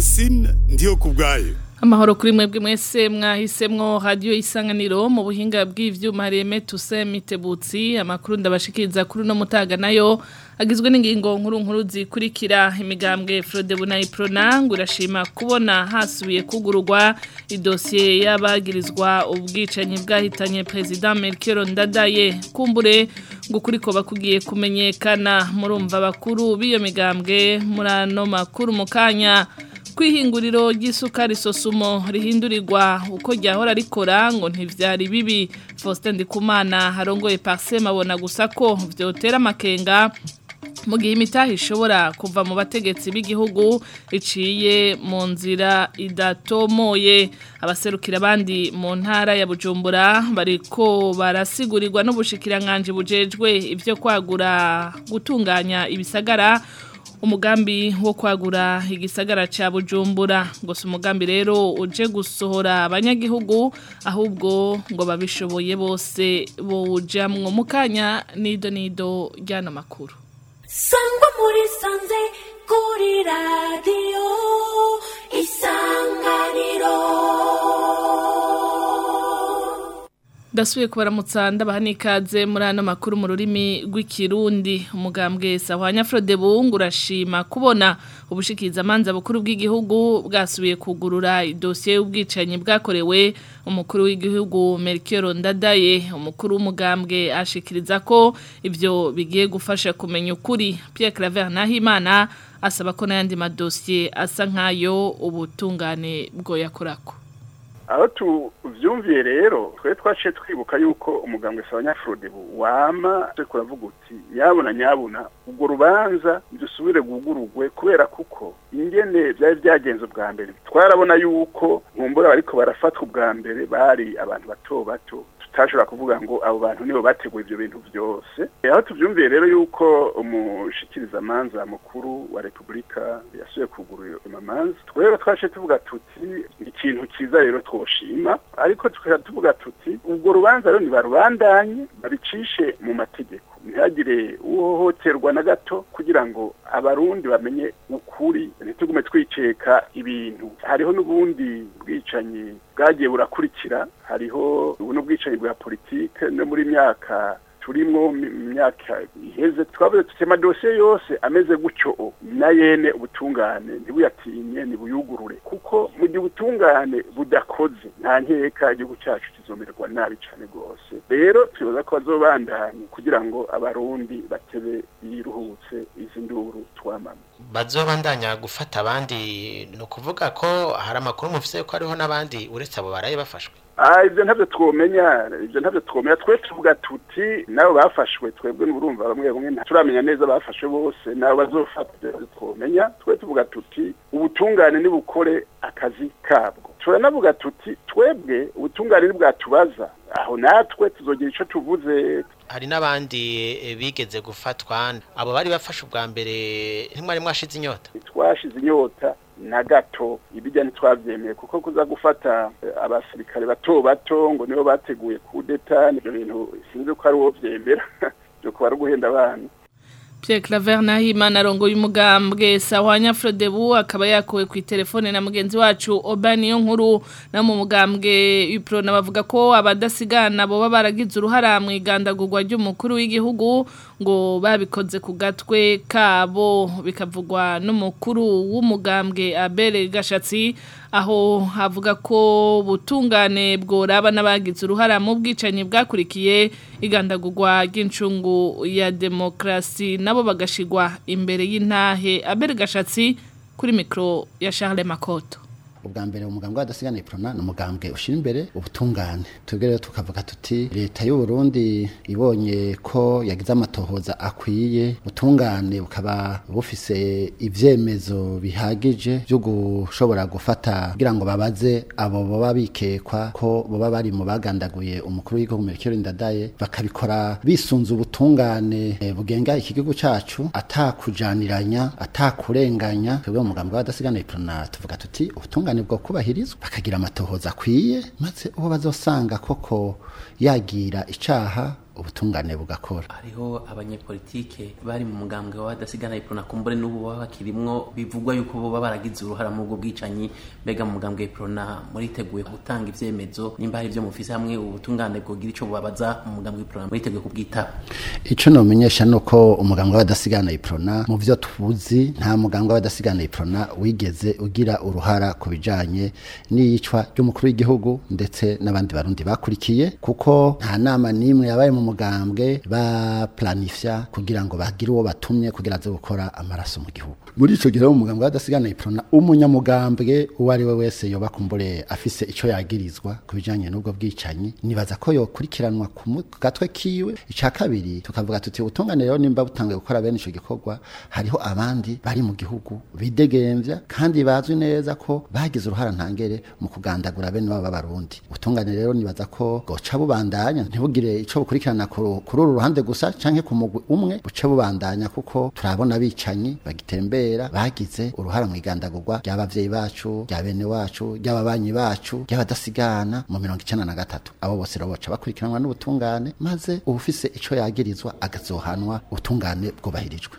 Francine ndiyo kubwayo Amahoro kuri mwebwe mwese mwahisemwo radio isanganiro mu buhinga bw'ivyuma reme tuse mitebutsi amakuru ndabashikiriza kuri no mutaga nayo agizwe n'ingingo nkuru nkuru zikurikira imigambwe Frode Bunayi Pronang urashima kubona hasubiye kugururwa idosiye y'abagirizwa ubwicanyi bwahitanye president Melchior Ndadaye kumbure ngo kuriko bakugiye kumenyekana murumva bakuru biyo migambwe murano makuru mukanya kwihinguriro ry'isukari sosumo rihindurirwa uko ryahora rikora ngo ntivyari bibi Faustin Ndikumana harongoye Parsem abona gusa ko vyotera amakenga mu gihe imitahe ishobora kuva mu bategetsi b'igihugu iciye mu nzira idatomoye abaserukira abandi mu ntara ya Bujumbura bariko barasigurirwa n'ubushikiranganje bujejwe ivyo kwagura gutunganya ibisagara umugambi wo kwagura igisagara ca Bujumbura ngo si umugambi rero uje gusohora abanyagihugu ahubwo ngo babishoboye bose bowujamwo mukanya nido nido ryana makuru sangwa muri sanze kuri radiyo isanganiro Dasuye kubaramutsa ndabaha nikaze muri ano makuru mu rurimi rw'ikirundi umugambwe Sahwanya Frode Bungu urashima kubona ubushikiza amanza bukuru bw'igihugu bwasubiye kugurura idosiye y'ubwicanyi bwakorewe umukuru w'igihugu Melchior Ndadaye umukuru w'umugambwe ashikiriza ko ivyo bigiye gufasha kumenya ukuri Pierre Claver Nahimana asaba ko n'ayandi madosiye asa nkayo ubutungane bwo yakorako aho tuvyumviye rero twe twaciye twibuka yuko umugambwe sabanyafrode wama twe kuravuga uti yabona nyabuna ubwo rubanza dusubire gugurugwe kubera kuko ingene byari byagenze ubwa mbere twarabona yuko nkumbura bariko barafatwa ubwa mbere bari abantu bato bato tutashobora kuvuga ngo abo bantu nibo bateguye ibyo bintu byose aho tuvyumviye rero yuko umushikirizamanza mukuru wa repubulika yasubiye kugurura amamanza twebwe twaciye tuvuga tuti ikintu cyiza rero twoshima ariko tukaba tuvuga tuti ubwo rubanza rero nibarubandanye babicishe mu mategeko ntihagire uhohoterwa na gato kugira ngo abarundi bamenye ukuri ntitugume twiceka ibintu hariho n'ubundi bwicanyi bwagiye burakurikira hariho n'ubwicanyi bwa politike no muri myaka turimwo myaka iheze twavuze tuti amadosiye yose ameze gutyo na yene ubutungane ntibuyatinye ntibuyugurure kuko mu gihe ubutungane budakoze nta nkeka igihugu cyacu kizomererwa nabi cyane rwose rero twibaza ko bazobandanye kugira ngo abarundi batebe yiruhutse izi nduru twamama bazobandanya gufata abandi ni ukuvuga ko hari amakuru mufise ko hariho n'abandi uretse abo baraye bafashwe Ah ibyo ntabyo twomenya ibyo ntabyo twomenya twe tuvuga tuti nabo bafashwe twebwe n'urumva bamwe bamwe turamenya neza bafashwe bose nabo bazofata twomenya twe tuvuga tuti ubutungane nibukore akazi kabwo turanavuga tuti twebwe ubutungane nibwatubaza aho natwe tuzogira ico tuvuze hari n'abandi bigeze gufatwa abo bari bafashe ubwa mbere ntimwari mwashize inyota twashize inyota na gato ibijya ntitwabyemeye kuko kuza gufata abasirikare bato bato ngo nibo bateguye kudeta nibyo bintu sinzi ko ari uwo byemera byo kuba ari uguhenda abana Pierre Claver Nahimana arongoye umugambwe Sahwanya Frodebu akaba yakuwe ku telefone na mugenzi wacu Obani yo nkuru na mu mugambwe Upro nabavuga ko abadasigana bo baragize uruhara mu igandagurwa ry'umukuru w'igihugu ngo babikoze ku gatwe kabo bikavugwa n'umukuru w'umugambwe Abere Gashatsi aho havuga ko butungane bworaba n'abagize uruhara mu bwicanyi bwakurikiye igandagurwa ry'incungu ya demokrasi nabo bagashigwa imbere y'intahe Abere Gashatsi kuri mikro ya Charles Makoto ubwa mbere umugambwe w'adasigana iprona ni umugambwe ushyira imbere ubutungane twebwe rero tukavuga tuti leta y'u Burundi ibonye ko yagize amatohoza akwiye ubutungane bukaba bufise ivyemezo bihagije byo gushobora gufata kugira ngo babaze abo baba bikekwa ko baba bari mu bagandaguye umukuru w'igihugu Melchior Ndadaye bakabikora bisunze ubutungane eh, bugenga iki gihugu cacu atakujaniranya atakurenganya twebwe umugambwe w'adasigana iprona tuvuga tuti ubutungane ubutungane bwo kubahirizwa bakagira amatohoza akwiye maze uwo bazosanga koko yagira icaha ubutungane bugakora hariho abanyepolitike bari mu mugambwe wa badasigana iprona kumbure n'ubu baba bakirimwo bivugwa yuko boba baragize uruhara mu bwo bwicanyi mbega mu mugambwe iprona muriteguye gutanga ivyemezo nimba hari ivyo mufise hamwe ubutungane bwogira ico bubabaza mu mugambwe iprona muriteguye kubwitaba ico nomenyesha nuko umugambwe w'abadasigana iprona mu vyo tuzi nta mugambwe w'abadasigana iprona wigeze ugira uruhara ku bijanye n'iyicwa ry'umukuru w'igihugu ndetse n'abandi barundi bakurikiye kuko nta nama n'imwe yabaye mu mugambwe baplanifya kugira ngo bagire uwo batumye kugira aze gukora amaraso mu gihugu muri ico gihe umugambwe w'abadasigana iprona umunyamugambwe uwo ari we wese yoba kumbure afise ico yagirizwa ku bijanye n'ubwo bwicanyi nibaza ko yokurikiranwa ku mu- ku gatwe kiwe ica kabiri tukavuga tuti ubutungane rero nimba butanguye gukora bene ico gikorwa hariho abandi bari mu gihugu bidegemvya kandi bazwi neza ko bagize uruhara ntangere mu kugandagura bene baba b'abarundi ubutungane rero nibaza ko bwoca bubandanya ntibugire ico bukurikirana ku- kuri uru ruhande gusa canke ku mugwi umwe buce bubandanya kuko turabona abicanyi bagitembera bagize uruhara mu igandagurwa ry'abavyeyi bacu rya bene wacu ry'ababanyi bacu ry'abadasigana mu mirongo icenda na gatatu abo bose rero boca bakurikiranwa n'ubutungane maze ubufise ico yagirizwa agazohanwa ubutungane bwubahirijwe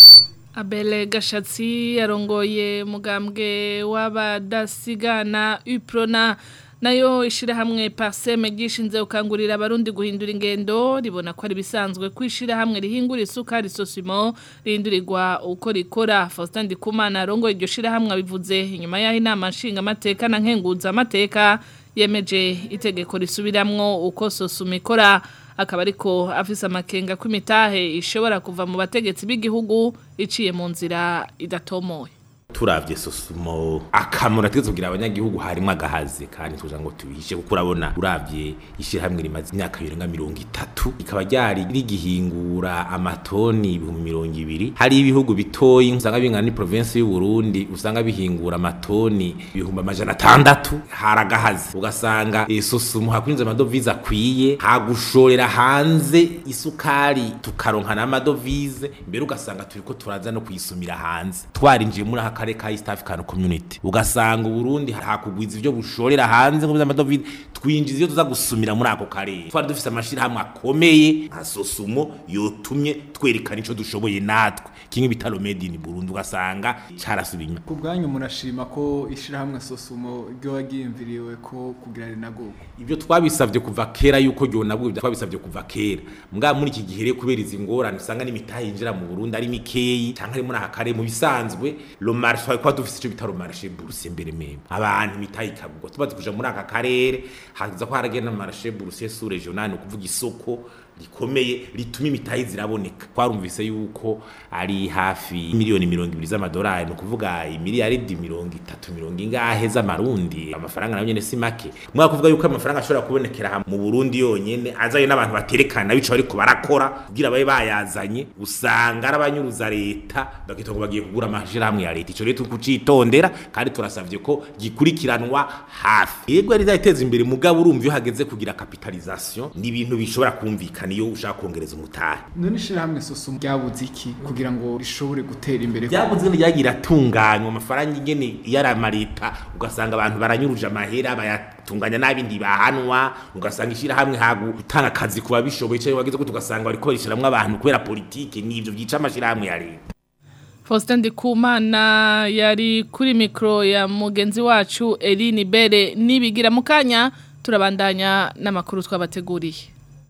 Abele Gashatsi yarongoye mugambwe w'abadasigana Uprona nayo ishirahamwe Parseme gishinze ukangurira abarundi guhindura ingendo ribona ko ari bisanzwe kwishira hamwe rihingura isukari sosimo rihindurirwa uko rikora Faustin Ndikumana arongoye iryo shirahamwe abivuze inyuma yaho inama nshinga amateka na nkenguza amateka yemeje itegeko risubiramwo uko sosuma ikora akaba ariko afise amakenga ko imitahe ishobora kuva mu bategetsi b'igihugu iciye mu nzira idatomoye turavye sosumo akamaro ategetse kugira abanyagihugu harimo agahaze kandi tuja ngo tubihishe kuko urabona uravye ishirahamwe rimaze imyaka birenga mirongo itatu rikaba ryari rigihingura amatoni ibihumbi mirongo ibiri hari ibihugu bitoyi usanga bingana ni provinsi y'u Burundi usanga bihingura amatoni ibihumbi amajana atandatu hari agahaze ugasanga eh, sosumo hakwinjiza amadovize akwiye hagushorera hanze isukari tukaronka n'amadovize mbere ugasanga turiko turaza no kuyisumira hanze twarinjiye muri aka karere ka East African Community ugasanga uburundi hakugwiza ivyo bushorera hanze ngo by'amadovize twinjiza iyo tuza gusumira muri ako karere twari dufise amashirahamwe akomeye nka sosumo yotumye twerekana ico dushoboye natwe kimwe bitaro made in Burundi ugasanga carasubiye ku bwanyu murashima ko ishirahamwe sosumo ryoba ryiyumviriwe ko kugira rinaguka ibyo twabisabye kuva kera yuko ryonabwo twabisabye kuva kera mbwa muri iki gihe rero kubera izi ngorane usanga n'imitahe yinjira mu Burundi ari mikeyi cyangwa ari muri aka karere mu bisanzwe lo marché twari kwa dufise ico bita lo marché bourse mbere meme abantu imitahe ikagurwa tubaze kuja muri aka karere haza ko haragenda marché bourse sous régional ni ukuvuga isoko rikomeye rituma imitahe ziraboneka twarumvise yuko ari hafi miliyoni mirongo ibiri z'amadolari ni ukuvuga imiliyaridi mirongo itatu mirongo ingahe z'amarundi amafaranga nayo nyene si make mwaka kuvuga yuko amafaranga ashobora kubonekera aha mu Burundi yonyene azayo n'abantu baterekana bico bariko barakora kugira babe bayazanye usanga ari abanyuruza leta bakita ngo bagiye kugura amashirahamwe ya leta ico rero tukucitondera kandi turasavye ko gikurikiranwa hafi yego yari izateza imbere mugabo urumva iyo hageze kugira capitalisation ni ibintu bishobora kumvikana iyo ushaka kongereza umutahe none ishirahamwe sosumo ryabuze iki kugira ngo rishobore gutera imbere byabuze ngo ryagira atunganywa amafaranga ingene yarama leta ugasanga abantu baranyuruje amahera bayatunganya nabi ntibahanwa ugasanga ishirahamwe hagu gutanga akazi kuba bishoboye cyangwa bageze ko tugasanga bariko barishiramwo abantu kubera politike n'ivyo byica amashirahamwe ya leta Faustin Ndikumana yari kuri mikro ya mugenzi wacu Eline Bere nibigira mukanya turabandanya n'amakuru twabateguriye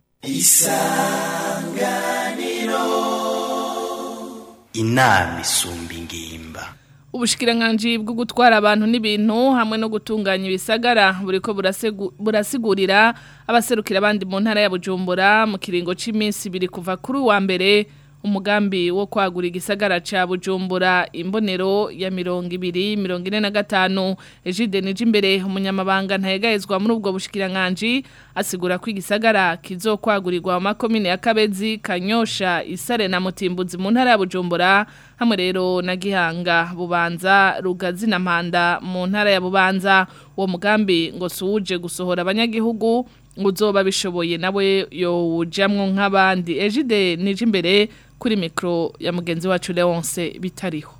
inama isumba ingimba Ubushikiranganji bwo gutwara abantu n'ibintu hamwe no gutunganya ibisagara buriko burasegu- burasigurira abaserukira abandi mu ntara ya Bujumbura mu kiringo c'iminsi biri kuva kuri wa mbere umugambi wo kwagura igisagara ca Bujumbura imbonero ya mirongo ibiri mirongo ine na gatanu Ejide Nijimbere umunyamabanga ntayegayezwa muri ubwo bushikiranganji asigura ko igisagara kizokwagurirwa mu makomine ya Kabezi Kanyosha Isare na Mutimbuzi mu ntara ya Bujumbura hamwe rero na Gihanga Bubanza Rugazi na Mpanda mu ntara ya Bubanza uwo mugambi ngo suwuje gusohora abanyagihugu uzoba bishoboye nawe yowujamwo nk'abandi Ejide Nijimbere kuri mikro ya mugenzi wacu Leonce bitariho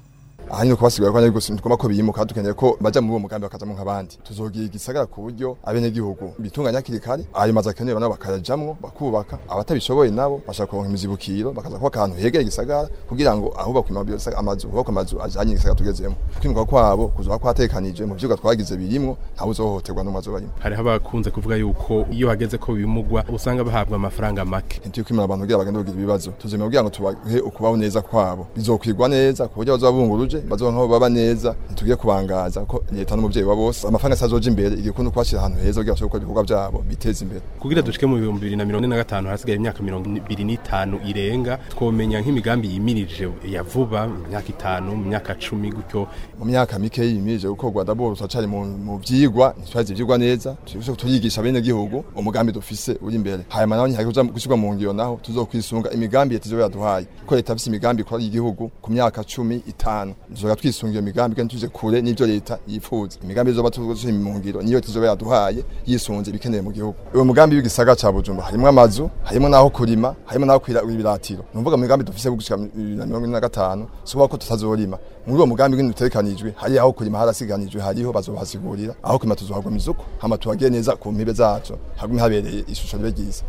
ahanini kubasigura ko ari gusa tugomba ko biyimuka dukeneye ko baja muri uwo mugambi bakajamwo nk'abandi tuzogira igisagara ku buryo abenegihugu bitunganya hakiri kare ayo mazu akenewe nabo bakayajamwo bakubaka abatabishoboye nabo bashaka kuronka imizibukiro bakaza kubaka ahantu hegeye igisagara kugira ngo ahubakwe amazu hubakwe amazu ajanye igisagara tugezemo kwimuka kwabo kuzoba kwatekanije mu vyigwa twagize birimwo ntawe uzohohoterwa n'umwe azobarimo hariho abakunze kuvuga yuko iyo hageze ko bimugwa usanga bahabwa amafaranga make ntitukwimana abantu kugira bagende kugira ibibazo tuzemera kugira ngo tubahe ukubaho neza kwabo bizokwigwa neza ku buryo bazoba bunguruje bazoba nk'abo baba neza ntitugiye kubangaza ko leta n'umuvyeyi wa bose amafaranga asazoja imbere igikunda kubashira ahantu heza kugira bashobore gukora ibikorwa vyabo biteze imbere kugira dushike mu bihumbi bibiri na mirongo ine na gatanu harasigaye imyaka mirongo ibiri n'itanu irenga twomenya nk'imigambi yimirije ya vuba imyaka itanu mu myaka cumi gutyo mu myaka mike yimirije gukorwa dabord turacari mu vyigwa ntitwazi ivyigwa neza turiko turigisha bene gihugu umugambi dufise uri imbere hanyuma naho ntihari gushirwa mu ngiro naho tuzokwisunga imigambi leta izoba yaduhaye ko leta ifise imigambi ikora igihugu ku myaka cumi itanu tuzoga twisunga iyo migambi kandi tuje kure n'ivyo leta yifuza imigambi izoba tuzoshira mu ngiro niyo leta izoba yaduhaye yisunze ibikeneye mu gihugu uwo mugambi w'igisagara ca Bujumbura harimwo amazu harimwo naho kurima harimwo naho kwira ibiratiro nuvuga mu migambi dufise gushika na mirongo ine na gatanu so ko tutazorima muri uwo mugambi w'ibintu bitegekanijwe hari aho kurima harasiganijwe hariho bazobasigurira aho kurima tuzohagwa mizuko hama tuhagiye neza ku mpibe zacu hagume habereye ishusho ribe ryiza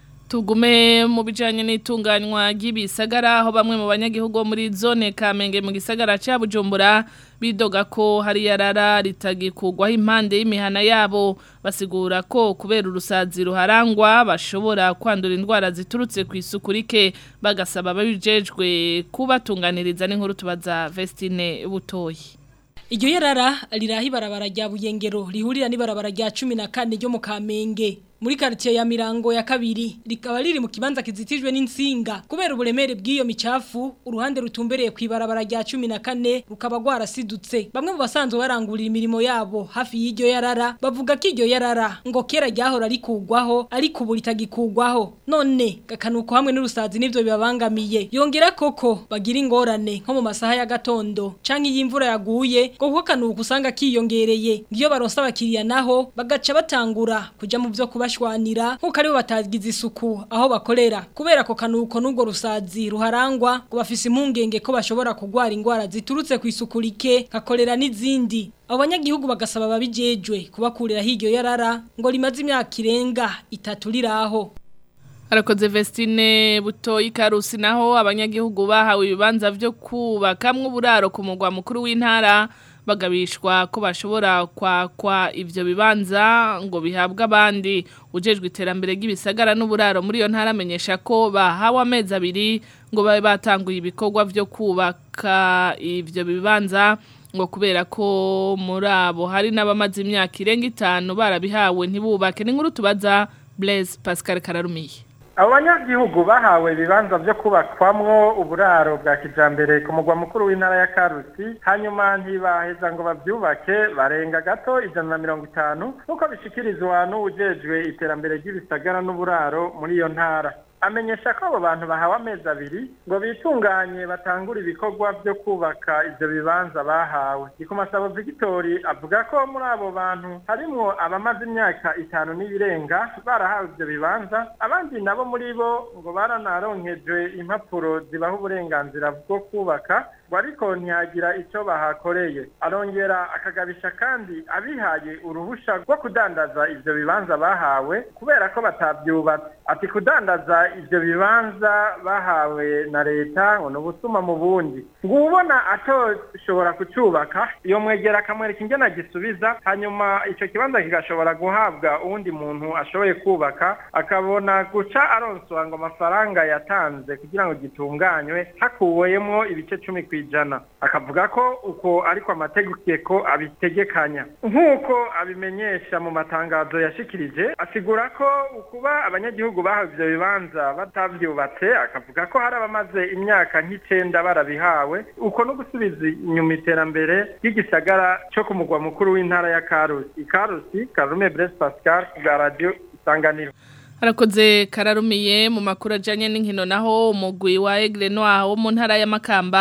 tugume mu bijanye n'itunganywa ry'ibisagara aho bamwe mu banyagihugu muri zone Kamenge mu gisagara ca Bujumbura bidoga ko hari yarara ritagikugwaho impande y'imihana yabo basigura ko kubera urusazi ruharangwa bashobora kwandura indwara ziturutse ku isuku rike bagasaba babijejwe kubatunganiriza n'inkuru tubaza Vestine Butoyi Iryo yarara rirahi barabara rya Buyengero rihurira n'ibarabara rya 14 ryo mu Kamenge muri quartier ya Mirango ya kabiri rikaba riri mu kibanza kizitijwe n'insinga kubera uburemere bw'iyo micafu uruhande rutumbereye kwibarabara rya 14 rukaba gwarasidutse bamwe mu basanzwe barangurira imirimo yabo hafi y'iryo yarara bavuga ko iryo yarara ngo kera ryahora rikugwaho ariko ubu ritagikugwaho none gakanuko hamwe n'urusazi nivyo bibabangamiye yongera koko bagira ingorane nko mu masaha ya gatondo canke y'imvura yaguye ngo kuko kanuko usanga kiyongereye ngiyo baronsa abakiriya naho bagaca batangura kuja mu vyo kuba bashwanira nkuko aribo batagize isuku aho bakorera kubera ko kanuko n'ubwo rusazi ruharangwa ngo bafise impungenge ko bashobora kugwara indwara ziturutse ku isuku rike kakorera n'izindi abo banyagihugu bagasaba babijejwe kubakurira hiryo yarara ngo rimaze imyaka irenga itatu riraho Arakoze Vestine butoyi karusi naho abanyagihugu bahawe ibibanza vyo kubakamwe uburaro ku mugwa mukuru w'intara bagabishwa ko bashobora kwakwa ivyo bibanza ngo bihabwe abandi ujejwe iterambere ry'ibisagara n'uburaro muri iyo ntara amenyesha ko bahawe amezi abiri ngo babe batanguye ibikorwa vyo kubaka ivyo bibanza ngo kubera ko muri abo hari n'abamaze imyaka irenga itanu barabihawe ntibubake n'inkuru tubaza Blaise Pascal Kararumiye abo banyagihugu bahawe ibibanza byo kubakwamwo uburaro bwa kijambere ku mugwa mukuru w'intara ya karusi hanyuma ntibaheza ngo babyubake barenga gato ijana na mirongo itanu nk'uko bishikirizwa n'uwujejwe iterambere ry'ibisagara n'uburaro muri iyo ntara amenyesha ko abo bantu bahawe amezi abiri ngo bitunganye batangure ibikorwa byo kubaka ibyo bibanza bahawe ikumasabo Victory avuga ko muri abo bantu harimwo abamaze imyaka itanu n'ibirenga barahawe ibyo bibanza abandi nabo muri bo ngo baranaronkejwe impapuro zibaha uburenganzira bwo kubaka ngo ariko ntihagira icyo bahakoreye arongera akagabisha kandi abihaye uruhusha rwo kudandaza ibyo bibanza bahawe kubera ko batabyubatse ati kudandaza ibyo bibanza bahawe na leta ngo ni ubusuma mu bundi ngo ubona atoshobora kucyubaka iyo mwegera akamwereka ingene agisubiza hanyuma icyo kibanza kigashobora guhabwa uwundi muntu ashoboye kubaka akabona guca aronswa ngo amafaranga yatanze kugira ngo gitunganywe hakuwemo ibice cumi ku ijana akavuga ko uko ariko amategeko abitegekanya nk'uko abimenyesha mu matangazo yashikirije asigura ko ukuba abanyagihugu bahawe ibyo bibanza batabyubatse akavuga ko hari abamaze imyaka nk'icenda barabihawe uko no gusubiza inyuma iterambere ry'igisagara cyo ku mugwa mukuru w'intara ya karusi ikarusi karume brese pascal bwa radiyo isanganiro Harakoze kararumiye mu makuru ajanye n'inkino naho umugwi wa Aigle Noir wo mu ntara ya Makamba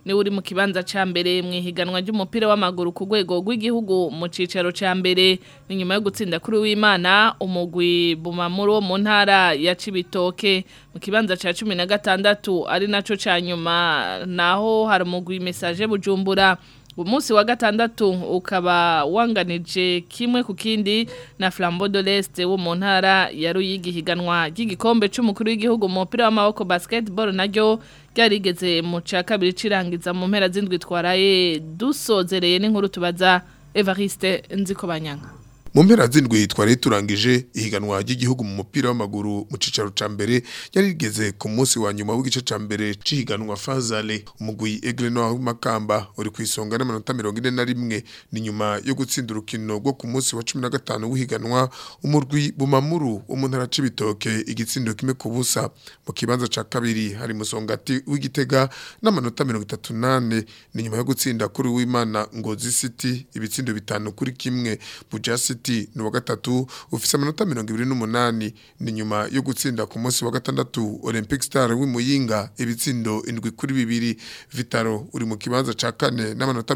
ni uri mu kibanza ca mbere mu ihiganwa ry'umupira w'amaguru ku rwego rw'igihugu mu cicaro ca mbere ni nyuma yo gutsinda kuri w'Imana umugwi bumamuro wo mu ntara ya Cibitoke mu kibanza ca 16 ari naco ca nyuma naho hari umugwi message bujumbura umunsi wa gatandatu ukaba wanganije kimwe ku kindi na Flambeau de l'Est wo mu ntara ya Ruyigi higanwa ry'igikombe c'umukuru w'igihugu mu mupira w'amaboko basketball naryo ryarigeze mu ca kabiri cirangiza mu mpera z'indwi twaraye dusozereye n'inkuru tubaza Evariste Nzikobanyanga mu mpera z'indwi twari turangije ihiganwa ry'igihugu mu mupira w'amaguru mu cicaro ca mbere yari rigeze ku munsi wa nyuma w'igice ca mbere c'ihiganwa Fazale umugwi Aigle Noir w'Imakamba uri ku isonga n'amanota 41 ni nyuma yo gutsinda urukino rwo ku munsi wa 15 w'ihiganwa umurwi Bumamuru wo mu ntara c'ibitoke igitsindo kimwe ku busa mu kibanza ca kabiri hari musongati w'igitega n'amanota 38 ni nyuma yo gutsinda kuri w'Imana Ngozi City ibitsindo bitanu kuri kimwe Buja City ni wa gatatu ufise amanota 28 ni nyuma yo gutsinda ku munsi wa gatandatu Olympic Star w'Imuyinga ibitsindo indwi kuri bibiri Vitaro uri mu kibanza ca kane n'amanota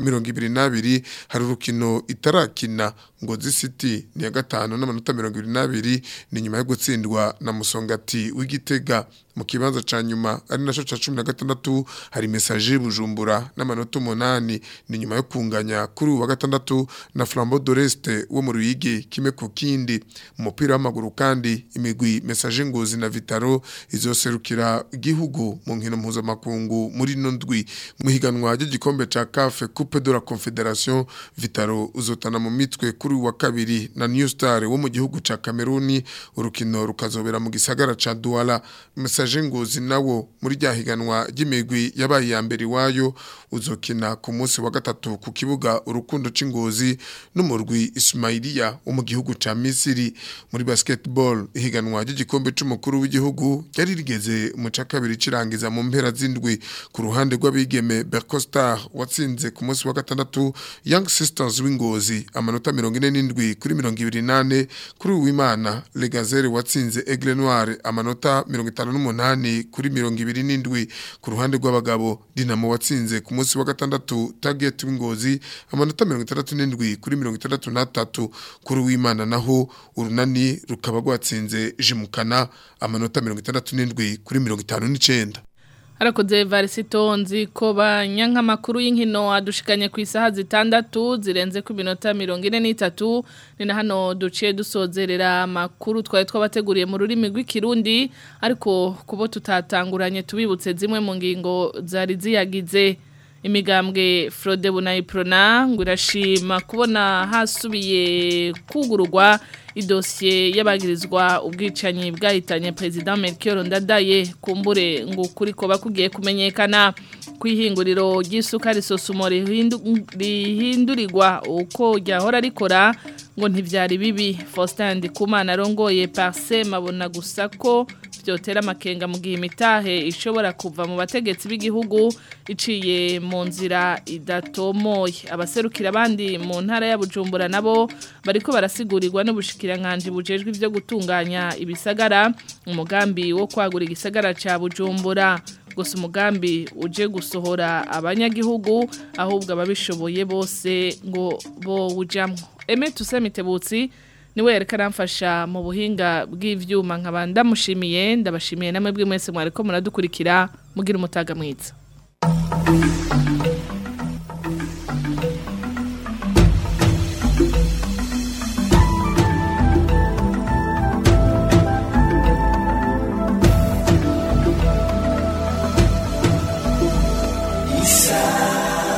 22 hari urukino itarakina Ngozi City ni ya gatanu n'amanota 22 ni nyuma yo gutsindwa na Musongati w'Igitega mu kibanza ca nyuma ari naco ca 16 hari message bujumbura n'amanota 8 ni nyuma yo kunganya kuri wa gatandatu na Flambeau d'Oreste wo mu Ruyigi kime ku kindi umupira w'amaguru kandi imigwi message ngozi na Vitaro izoserukira igihugu mu nkino mpuzamakungu muri no ndwi mu higanwa ry'igikombe ca CAF Coupe de la Confédération Vitaro uzotana mu mitwe kuri wa kabiri na New Star wo mu gihugu ca Cameroon urukino rukazobera mu gisagara ca Douala message ngozi nawo muri rya higanwa ry'imigwi yabaye ya mbere iwayo uzokina ku munsi wa gatatu ku kibuga urukundo c'ingozi n'umurwi Ismailia wo mu gihugu ca Misiri muri basketball ihiganwa ry'igikombe c'umukuru w'igihugu yari rigeze mu ca kabiri cirangiza mu mpera z'indwi ku ruhande rw'abigeme Bercostar watsinze ku munsi wa gatandatu Young Sisters w'ingozi amanota 47 kuri 28 kuri uwimana Legazere watsinze Aigle Noir amanota 58 kuri 27 ku ruhande rw'abagabo Dinamo watsinze ku munsi wa gatandatu Target w'ingozi amanota 67 kuri 63 kuri uwimana naho urunani rukaba rwatsinze Jimukana amanota 67 kuri 59 Harakoze Varisito nzi ko banyankamakuru y'inkino adushikanye ku isaha zitandatu zirenze ku minota 43 ni na hano duciye dusozerera amakuru twari twabateguriye mu rurimi rw'ikirundi ariko kubo tutatanguranye tubibutse zimwe mu ngingo zari ziyagize imigambwe Frode Bunayiprona ngo irashima kubona hasubiye kugururwa idosiye y'abagirizwa ubwicanyi bwahitanye President Melchior Ndadaye kumbure ngo kuri ko bakugiye kumenyekana kwihinguriro ry'isukari sosumo rihindurirwa uko ryahora rikora ngo ntivyari bibi Faustin Ndikumana arongoye Parse mabona gusa ko byotera amakenga mu gihe imitahe ishobora kuva mu bategetsi b'igihugu iciye mu nzira idatomoye abaserukira abandi mu ntara ya Bujumbura nabo bariko barasigurirwa n'ubushikiranganje bujejwe ivyo gutunganya ibisagara umugambi wo kwagura igisagara ca Bujumbura gusa umugambi uje gusohora abanyagihugu ahubwo ababishoboye bose ngo bo wujamwo Eme tusemitebutsi niwe yerekana mfasha mu buhinga bw'ivyuma nkaba ndamushimiye ndabashimiye namwe bw'imwese mwariko muradukurikira mugira umutaga mwiza